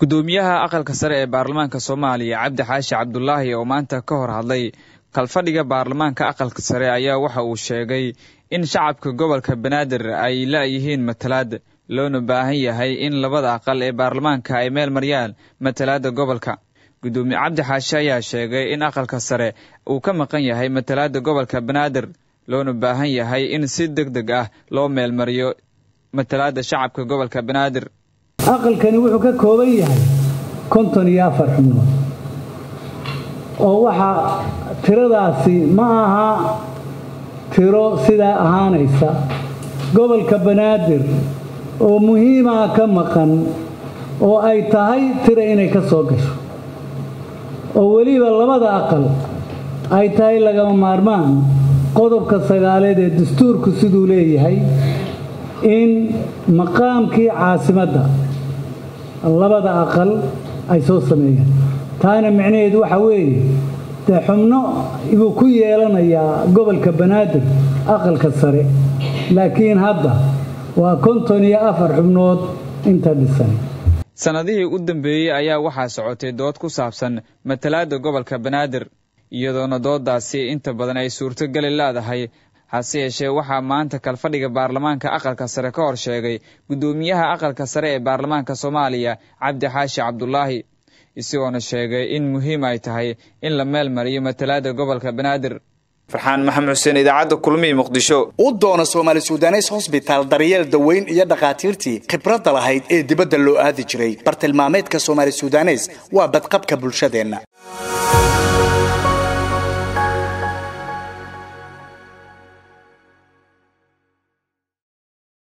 gudoomiyaha aqalka sare ee baarlamaanka soomaaliya cabdi xaashi cabdulaahi oo maanta ka hor hadlay kalfadhiga baarlamaanka aqalka sare ayaa waxa uu sheegay in shacabka gobolka banaadir ay la-yihiin matalaad loona baahan yahay in labada aqal ee baarlamaanka ay meel mariyaan matalaada gobolka gudoomiye cabdi xaashi ayaa sheegay in aqalka sare uu ka maqan yahay matalaada gobolka banaadir loona baahan yahay in si deg deg ah loo meelmariyo matalaada shacabka gobolka banaadir aqalkani wuxuu ka kooban yahay konton iyo afar xubnood oo waxaa tiradaasi ma aha tiro sidaa ahaanaysa gobolka banaadir oo muhiimaa ka maqan oo ay tahay tiro inay ka soo gasho oo weliba labada aqal ay tahay lagama maarmaan qodobka sagaaleed ee dastuurku siduu leeyahay in maqaamkii caasimadda labada aqal ay soo sameeyaan taana micnaheedu waxa weeye dee xubno buu ku yeelanayaa gobolka banaadir aqalka sare laakiin hadda waa konton iyo afar xubnood inta dhisan sannadihii u dambeeyey ayaa waxaa socotay dood ku saabsan matalaada gobolka banaadir iyadoona doodaasi inta badan ay suurtogeli leedahay hase yeeshee waxaa maanta kalfadhiga baarlamaanka aqalka sare ka hor sheegay guddoomiyaha aqalka sare ee baarlamaanka soomaaliya cabdi xaashi cabdulaahi isagoona sheegay in muhiim ay tahay in la meel mariyo matalaada gobolka banaadir farxaan maxamed xuseen idaacadda kulmihi muqdisho u doona soomaali sudanes hosbitaal daryeel daweyn iyo dhakhaatiirtii khibradda lahayd ee dibadda loo aadi jiray bartilmaameedka soomaali sudanes waa badqabka bulshadeenna